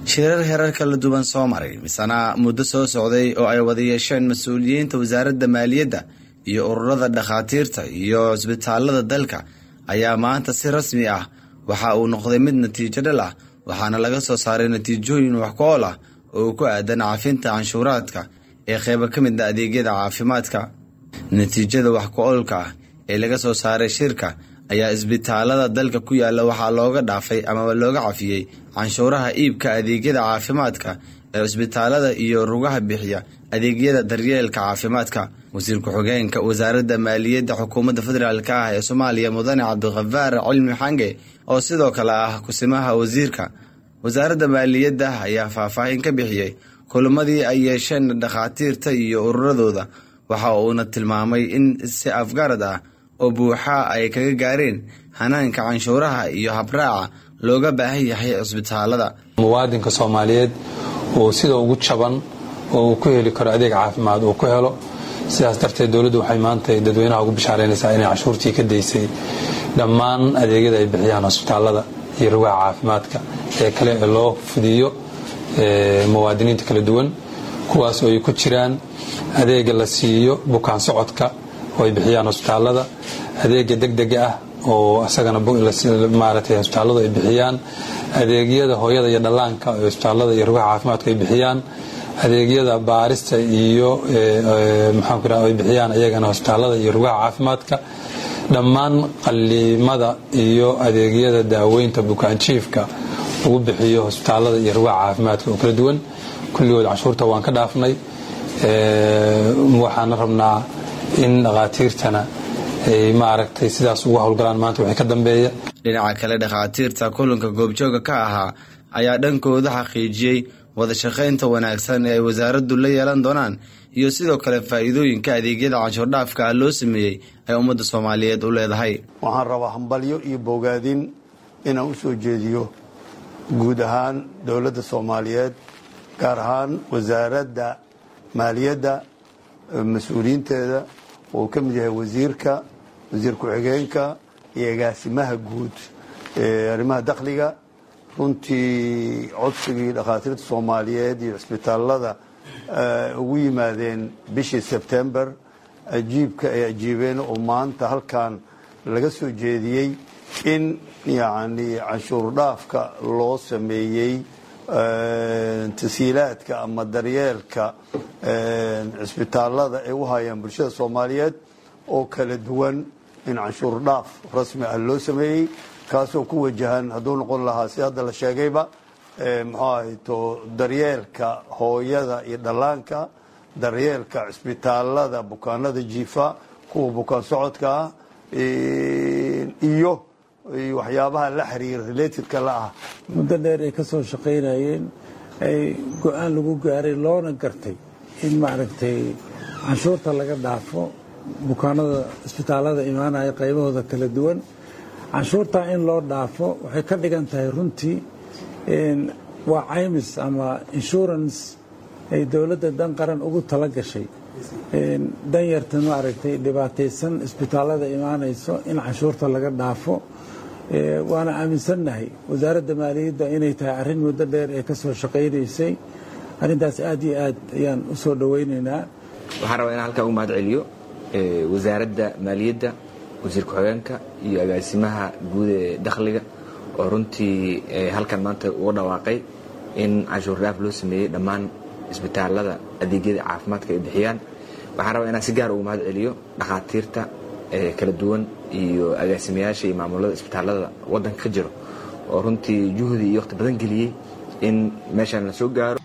shirar herar kala duwan soo maray misana muddo soo socday oo ay wada yeesheen mas-uuliyiinta wasaaradda maaliyadda iyo ururada dhakhaatiirta iyo cisbitaalada dalka ayaa maanta si rasmi ah waxa uu noqday mid natiijo dhal ah waxaana laga soo saaray natiijooyin wax ku ool ah oo ku aadan caafinta canshuuraadka ee qeybo ka mid a adeegyada caafimaadka natiijada wax ku oolka ah ee laga soo saaray shirka ayaa isbitaalada dalka ku yaala waxaa looga dhaafay amaba looga cafiyey canshuuraha iibka adeegyada caafimaadka ee cisbitaalada iyo rugaha bixiya adeegyada daryeelka caafimaadka wasiir ku-xigeenka wasaaradda maaliyadda xukuumadda federaalk ah ee soomaaliya mudane cabdikhafaar cilmi xange oo sidoo kale ah kusimaha wasiirka wasaaradda maaliyadda ayaa faahfaahin ka bixiyey kulamadii ay yeesheen dhakhaatiirta iyo ururadooda waxa uuna tilmaamay in si afgarad ah oo buuxa ay kaga gaareen hanaanka canshuuraha iyo habraaca looga baahan yahay cisbitaalada muwaadinka soomaaliyeed uu sida ugu jaban oo uu ku heli karo adeeg caafimaad uu ku helo sidaas darteed dowladdu waxay maanta dadweynaha ugu bishaaraynaysaa inay canshuurtii ka daysay dhammaan adeegyada ay bixiyaan hosbitaalada iyo rugaha caafimaadka ee kale ee loo fudiyo muwaadiniinta kala duwan kuwaas oo ay ku jiraan adeega la siiyo bukaan socodka oo ay bixiyaan hosbitaalada adeega degdega ah oo isagana maaragtay hosbitaaladu ay bixiyaan adeegyada hooyada iyo dhallaanka oo hosbitaalada iyo rugaha caafimaadka ay bixiyaan adeegyada baarista iyo maxaanku raa ay bixiyaan iyagana hosbitaalada iyo rugaha caafimaadka dhammaan qaliimada iyo adeegyada daaweynta bukaanjiifka lagu bixiyo hosbitaalada iyo rugaha caafimaadka oo kala duwan kulligood canshuurta waan ka dhaafnay waxaana rabnaa in dhakhaatiirtana ay maaragtay sidaas ugu howlgalaan maanta wixii ka dambeeya dhinaca kale dhakhaatiirta kulanka goobjooga ka ahaa ayaa dhankooda xaqiijiyey wada shaqaynta wanaagsan ee ay wasaaraddu la yeelan doonaan iyo sidoo kale faa'iidooyinka adeegyada canshuurdhaafka ah loo sameeyey ay ummadda soomaaliyeed u leedahay waxaan rabaa hambalyo iyo bogaadin inaan u soo jeediyo guud ahaan dowladda soomaaliyeed gaar ahaan wasaaradda maaliyadda mas-uuliyiinteeda oo ka mid yahay wasiirka wasiir ku-xigeenka iyo agaasimaha guud ee arrimaha dakhliga runtii codsigii dhakhaatiirta soomaaliyeed iyo cisbitaalada ugu yimaadeen bishii sebtembar ajiibka ay ajiibeen oo maanta halkan laga soo jeediyey in yacni canshuur dhaafka loo sameeyey tasiilaadka ama daryeelka cisbitaalada ay u hayaan bulshada soomaaliyeed oo kala duwan in canshuur dhaaf rasmi ah loo sameeyey kaasoo ku wajahan hadduu noqon lahaa si hadda la sheegayba muxuu ahayto daryeelka hooyada iyo dhallaanka daryeelka cisbitaalada bukaanada jiifa kuwa bukaan socodka ah iyo waxyaabaha la xiriira relatedka la ah muddo dheer ay ka soo shaqaynayeen ay go-aan lagu gaaray loona gartay in maaragtay canshuurta laga dhaafo bukaanada isbitaalada imaanaya qaybahooda kala duwan canshuurtaa in loo dhaafo waxay ka dhigan tahay runtii waa caymis ama insurance ay dowladda dan qaran ugu tala gashay danyarta maaragtay dhibaataysan isbitaalada imaanayso in canshuurta laga dhaafo waana aaminsannahay wasaaradda maaliyadda inay tahay arrin muddo dheer ee ka soo shaqaynaysay arrintaas aad iyo aad ayaan u soo dhowaynaynaa waxaan rabaa inaan halkaa ugu mahad celiyo wasaaradda maaliyadda wasiir ku-xigeenka iyo agaasimaha guud ee dakhliga oo runtii halkan maanta uga dhawaaqay in canshuur dhaaf loo sameeyey dhammaan isbitaalada adeegyada caafimaadka ay bixiyaan waxaan rabaa inaan si gaar ugu mahad celiyo dhakhaatiirta kala duwan iyo agaasimayaasha iyo maamulada isbitaalada waddanka ka jiro oo runtii juhdi iyo wakhti badan geliyey in meeshaan la soo gaaro